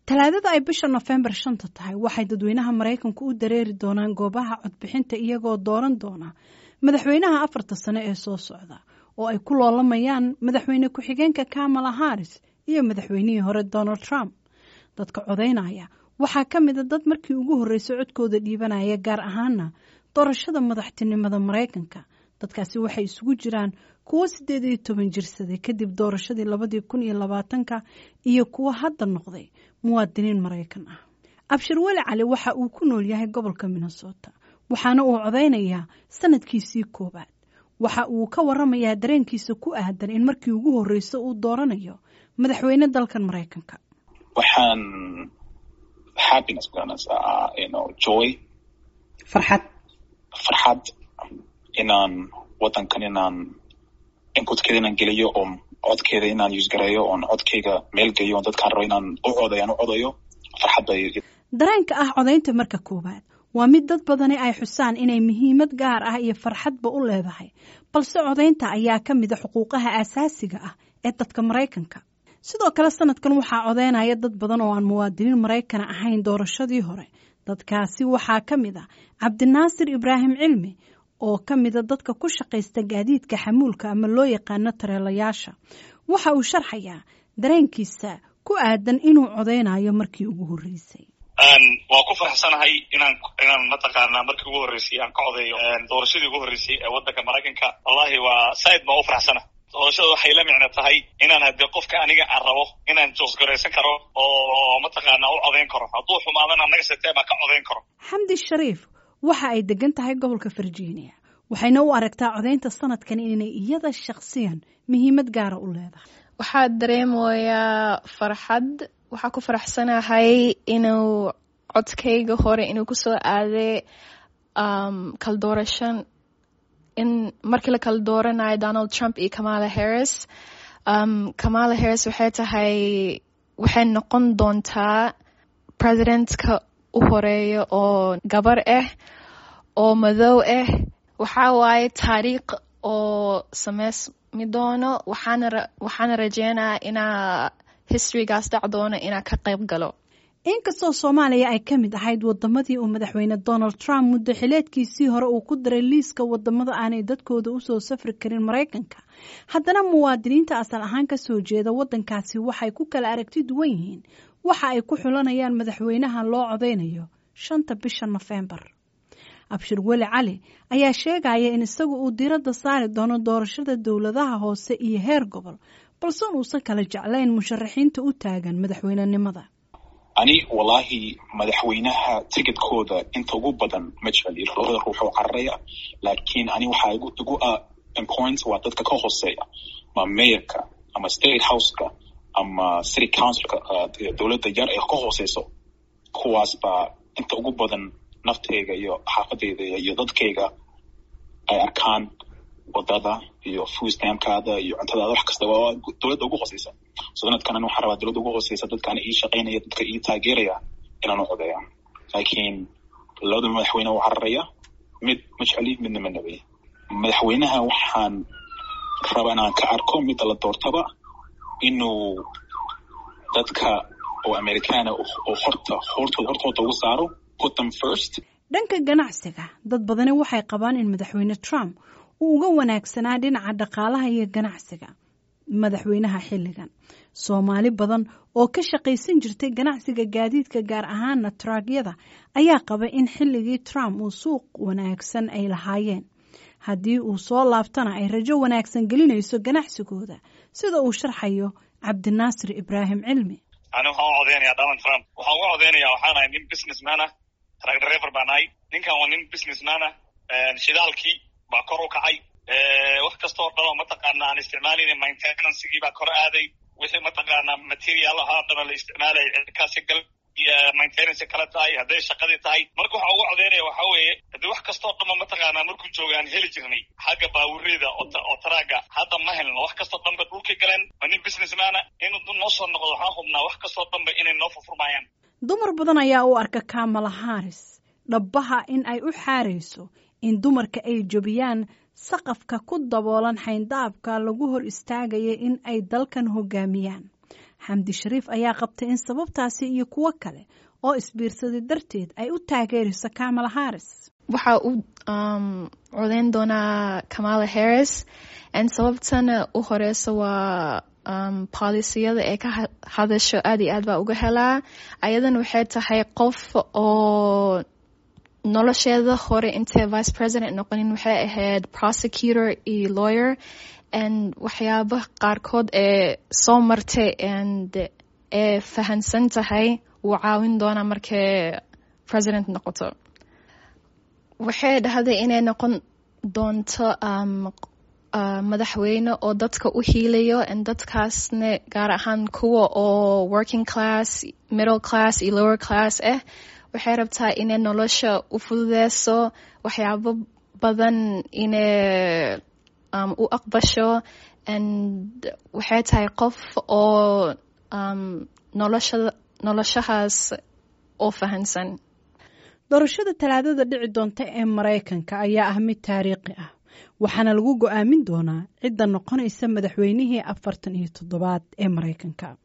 talaadada ay bisha nofembar shanta tahay waxay dadweynaha maraykanku u dareeri doonaan goobaha codbixinta iyagoo dooran doona madaxweynaha afarta sano ee soo socda oo ay ku loolamayaan madaxweyne ku-xigeenka kamala haris iyo madaxweynihii hore donald trump dadka codaynaya waxaa ka mida dad markii ugu horreysay codkooda dhiibanaya gaar ahaana doorashada madaxtinimada maraykanka dadkaasi waxay isugu jiraan kuwo siddeed iyo toban jirsaday kadib doorashadii labadii kun iyo labaatanka iyo kuwo hadda noqday muwaadiniin maraykan ah abshir weli cali waxa uu ku nool yahay gobolka minnesota waxaana uu codaynayaa sanadkiisii koowaad waxa uu ka waramayaa dareenkiisa ku aadan in markii ugu horreysa uu dooranayo madaxweyne dalkan maraykanka waxaan joy farxad farxad inaan wadankan inaan inputkeeda inaan geliyo oo codkeeda inaan usgareeyo oon codkeyga meel geeyo on dadkaan rabo inaan u codayaan u codayo farxad bay dareenka ah codaynta marka koowaad waa mid dad badani ay xusaan inay muhiimad gaar ah iyo farxadba u leedahay balse codaynta ayaa ka mida xuquuqaha aasaasiga ah ee dadka maraykanka sidoo kale sanadkan waxaa codaynaya dad badan oo aan muwaadiniin maraykana ahayn doorashadii hore dadkaasi waxaa ka mid ah cabdinaasir ibraahim cilmi oo ka mida dadka ku shaqaysta gaadiidka xamuulka ama loo yaqaano tareelayaasha waxa uu sharxayaa dareenkiisa ku aadan inuu codaynayo markii ugu horreysay waa ku faraxsanahay inaan inaan mataqaanaa markii ugu horreysay aan ka codeeyo doorashadii ugu horreysay ee waddanka maraykanka wallahi waa saaid baa u faraxsana doorashada waxay la micno tahay inaan haddii qofka aniga aan rabo inaan joosgaraysan karo oo mataqaanaa u codayn karo hadduu xumaadana naga setee baa ka codayn karo xamdi shariif waxa ay degan tahay gobolka virginia waxayna u aragtaa codaynta sanadkan inay iyada shakhsiyan muhiimad gaara u leedahay waxaa dareemayaa farxad waxaa ku faraxsanahay inuu codkayga hore inuu kusoo aaday kala doorashan in markii la kala dooranayo donald trump iyo kamala harris kamala harris waxay tahay waxay noqon doontaa presidentka u horeeya oo gabar ah oo madow ah waxaa waaye taariikh oo sameysmi doono waxaana rajeynaya inaa historygaas dhac doono inaa ka qayb galo inkastoo soomaaliya ay ka mid ahayd wadamadii uu madaxweyne donald trump muddo xileedkiisii hore uu ku daray liiska wadamada aanay dadkooda usoo safri karin maraykanka haddana muwaadiniinta asal ahaan kasoo jeeda wadankaasi waxay ku kala aragti duwan yihiin waxa ay ku xulanayaan madaxweynaha loo codeynayo shanta bisha nofembar abshir weli cali ayaa sheegaya in isagu uu diradda saari doono doorashada dowladaha hoose iyo heer gobol balse uusan kala jeclayn musharaxiinta u taagan madaxweynenimada ani wallaahi madaxweynaha ticketkooda inta ugu badan ma jeceli labada ruux oo cararaya laakiin ani waxaa igu igu important waa dadka ka hooseeya ma mayorka ama state houseka ama city councilka dowladda yar ee ka hooseyso kuwaas baa inta ugu badan nafteyga iyo xaafadeyda iyo dadkeyga ay arkaan wadada iyo foostamkaada iyo cuntadaada wax kasta waa dowladda ugu hooseysa sanadkan an waxaa rabaa dowladda ugu hooseysa dadkaan ii shaqaynaya dadka ii taageeraya inaan u codeeya laakiin labada madaxweyne u cararaya mid ma jeceli midna ma nabay madaxweynaha waxaan rabaa inaan ka arko midda la doortaba inuu dadka oo amerikaana oo horta hortooda hortooda ugu saaro put them first dhanka ganacsiga dad badani waxay qabaan in madaxweyne trump uu uga wanaagsanaa dhinaca dhaqaalaha iyo ganacsiga madaxweynaha xilligan soomaali badan oo ka shaqaysan jirtay ganacsiga gaadiidka gaar ahaana traagyada ayaa qaba in xilligii trump uu suuq wanaagsan ay lahaayeen haddii uu soo laabtana ay rajo wanaagsan gelinayso ganacsigooda sida uu sharxayo cabdinaasir ibraahim cilmi ani waxaan u codeynayaa donald trump waxaan uga codeynayaa waxaan ahay nin businessman ah truck driver baan ahay ninkan waa nin businessman ah shidaalkii baa kor u kacay wax kastoo dhan oo mataqaana aan isticmaalayna maintenancegii baa kor aaday wixii mataqaana material ahaa dhana la isticmaalaya cirkaasi gal maintenance kala tahay hadday shaqadii tahay marka waxa uga codeynaya waxa weeye haddii wax kastoo dhanba mataqaanaa markuu jooga aan heli jirnay xagga baawurida oo taraaga hadda ma helno wax kastoo dhanba dhulkii galeen waa nin businessmana inuu noo soo noqdo waxaan hubnaa wax kastoo dhanba inay noo furfurmayaan dumar badan ayaa u arka kamala haris dhabbaha in ay u xaarayso in dumarka ay jebiyaan saqafka ku daboolan xayndaabka lagu hor istaagaya in ay dalkan hogaamiyaan xamdi shariif ayaa qabtay in sababtaasi iyo kuwo kale oo isbiirsaday darteed ay u taageerayso kamala harris waxaa u codeyn doonaa kamala harris n sababtana u horeysa waa policiyada ee ka hadasho aad iyo aad baa uga helaa ayadan waxay tahay qof oo nolosheeda hore intay vice president noqonin waxay ahayd prosecutor iyo lawyer and waxyaaba qaarkood ee soo martay and ee fahansan tahay wuu caawin doonaa markay president noqoto waxay dhahday inay noqon doonto madaxweyne oo dadka u hiilayo n dadkaasna gaar ahaan kuwa oo working class middle class iyo lower class ah waxay rabtaa inay nolosha u fududeyso waxyaabo badan inay u aqbasho and waxay tahay qof oo noloshahaas oo fahansan doorashada talaadada dhici doonta ee maraykanka ayaa ah mid taariikhi ah waxaana lagu go-aamin doonaa cidda noqonaysa madaxweynihii afartan iyo toddobaad ee maraykanka